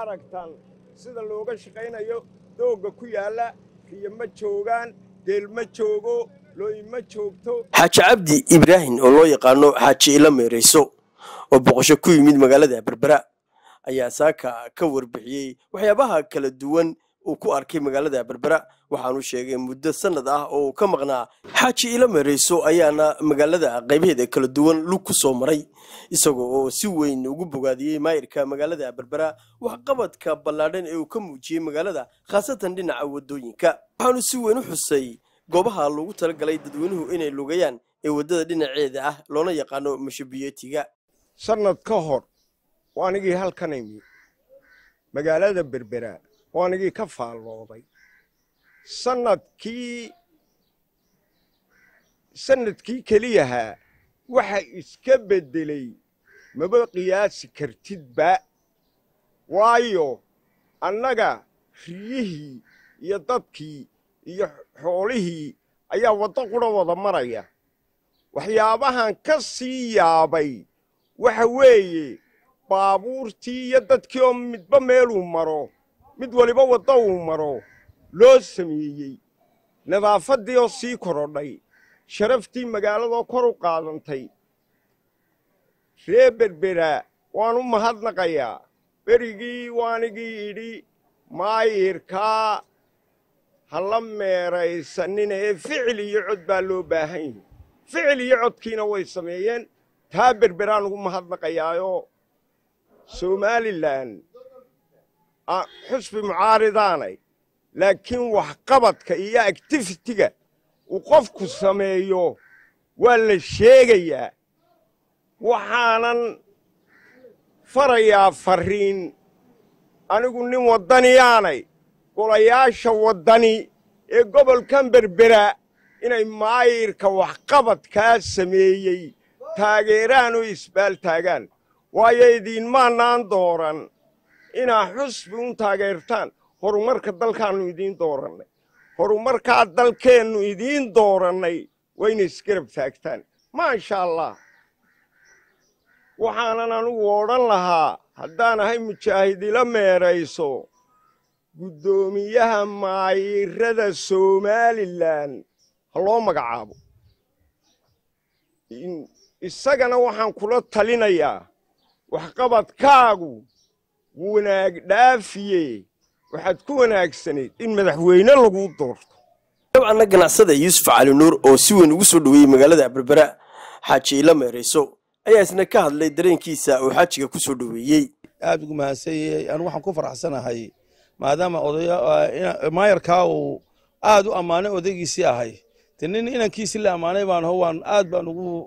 aragtaan sida looga shaqaynayo doogga ku yaalla riyo ma joogaan geel ma joogo looyi ma joogto xaaji cabdi ibraahim oo loo yaqaano xaaji ila meerayso oo boqosho ku yimid magaalada berbera ayaa saaka ka warbixiyey waxyaabaha kala duwan uu ku arkay magaalada berbera waxaanu sheegay muddo sannad ah oo uu ka maqnaa xaaji ila meerayso ayaana magaalada qaybaheeda kala duwan lug ku soo maray isagoo oo si weyn ugu bogaadiyey maayirka magaalada berbera waxqabadka ballaadhan ee uu ka muujiyey magaalada khaasatan dhinaca waddooyinka waxaanu si weyn u xusay goobaha loogu talagalay dadweynuhu inay lugayaan ee waddada dhinaceeda ah loona yaqaano mashabiyeetiga sannad ka hor waa anigii halkan imi magaalada berbera waa anigii ka faallooday sannadkii sannadkii keliyahaa waxa iska beddelay maba qiyaasi kartidba waayo annaga riyihii iyo dadkii iyo xoolihii ayaa waddo qudha wada maraya waxyaabahan ka sii yaabay waxa weeye baabuurtii iyo dadkii oo midba meeluu maro mid waliba waddo uu maro loo sameeyey nadaafaddii oo sii korodhay sharaftii magaaladoo kor u qaadantay ree berbera waan u mahadnaqayaa berigii waanigii idhi maayirkaa ha la meeraysanina ee ficil iyo cod baa loo baahan yahi ficil iyo codkiina way sameeyeen taa berberaan ugu mahadnaqayaayoo somalilan xusbi mucaaridaanay laakiin waxqabadka iyo actifitiga uu qofku sameeyo waa la sheegayaa waxaanan farayaa farriin anigu nin waddaniyaanay golayaasha waddani ee gobolkan berbera inay maayirka waxqabadkaa sameeyey taageeraan oo isbaal taagaan waayo idiinmaanaan dooran inaa xusbi un taageertaan horumarka dalkaannu idiin doorannay horumarkaa dalkeennu idiin doorannay waa inay isgarab taagtaan maasha allah waxaanan anugu odhan lahaa haddaan ahay mujaahidila meerayso guddoomiyaha maayirada somalilan ha loo magacaabo isagana waxaan kula talinayaa waxqabadkaagu wanaag dhaafiye waxaad ku wanaagsanayd in madaxweyne laguu doorto dabcanna ganacsada yuusuf cali nuur oo si weyn ugu soo dhoweeyey magaalada berbera xaaji ila meerayso ayaa isna ka hadlay dareenkiisa oo xaajiga ku soo dhoweeyey aad ugu mahadsanyahay anu waxaan ku faraxsanahay maadaama maayarkaa uu aad u ammaanay odaygiisii ahay de nin inankiisii la ammaanay baan ho waan aad baan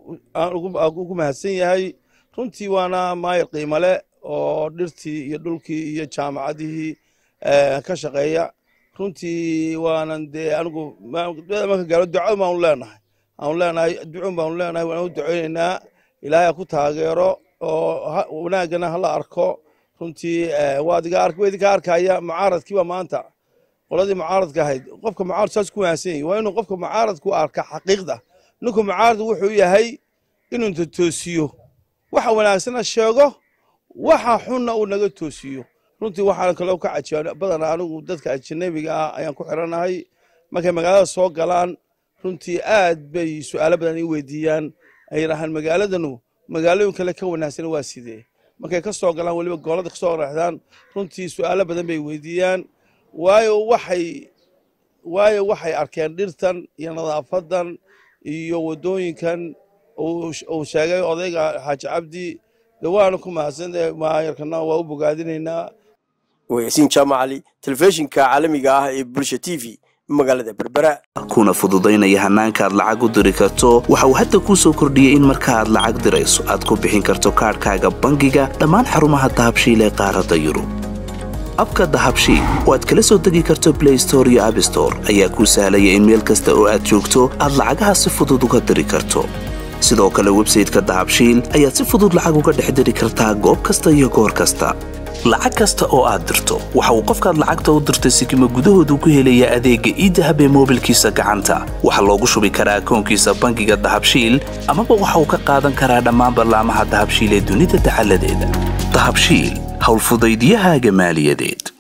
ugu mahadsan yahay runtii waana maayar qiimale oo dhirtii iyo dhulkii iyo jaamacadihii ka shaqeeya runtii waanan dee anigu marka gaalo duco baanu leenahay aanu leenahay ducun baanu leenahay waan u duceynaynaa ilaahay ha ku taageero oo wanaaggana hala arko runtii waa idinka arkaya mucaaradkiiba maanta qoladii mucaaradka ahayd qofka mucaarad saas ku wanaagsan yahay waa inuu qofka mucaaradku arka xaqiiqda ninku mucaarad wuxuu yahay inuu toosiyo waxa wanaagsana sheego waxa xunna uu naga toosiyo runtii waxaan kaloo ka cajiya badanaa anigu dadka ajanabiga ah ayaan ku xiranahay markay magaalada soo galaan runtii aad bay su'aalo badan ii weydiiyaan ay yidhaahaan magaaladanu magaalooyin kale ka wanaagsan waa sidee markay ka soo galaan weliba goolada ka soo raexdaan runtii su'aalo badan bay weydiiyaan waayo waxay waayo waxay arkeen dhirtan iyo nadaafadan iyo waddooyinkan uu sheegay odayga xaaji cabdi de waana ku mahadsantahay maayarkana waa u bogaadinaynaa wayasiin jaamacali telefishinka caalamiga ah ee bulsha t v magaalada berbera kuna fududaynaya hannaanka aad lacag u diri karto waxa uu hadda kuu soo kordhiyey in marka aad lacag dirayso aad ku bixin karto kaadhkaaga bangiga dhammaan xarumaha dahabshiil ee qaaradda yurub abka dahabshiil oo aad kala soo degi karto blay store iyo abstore ayaa kuu sahlaya in meel kasta oo aad joogto aad lacagaha si fudud uga diri karto sidoo kale websayteka dahabshiil ayaad si fudud lacag uga dhex diri kartaa goob kasta iyo goor kasta lacag kasta oo aad dirto waxa uu qofkaad lacagta u dirtay sikima gudahoodu ku helayaa adeegga iidahab ee moobilkiisa gacanta waxaa loogu shubi karaa akoonkiisa bangiga dahabshiil amaba waxa uu ka qaadan karaa dhammaan ballaamaha dahabshiil ee dunida dacaladeeda dahabshiil howlfudaydiyahaaga maaliyadeed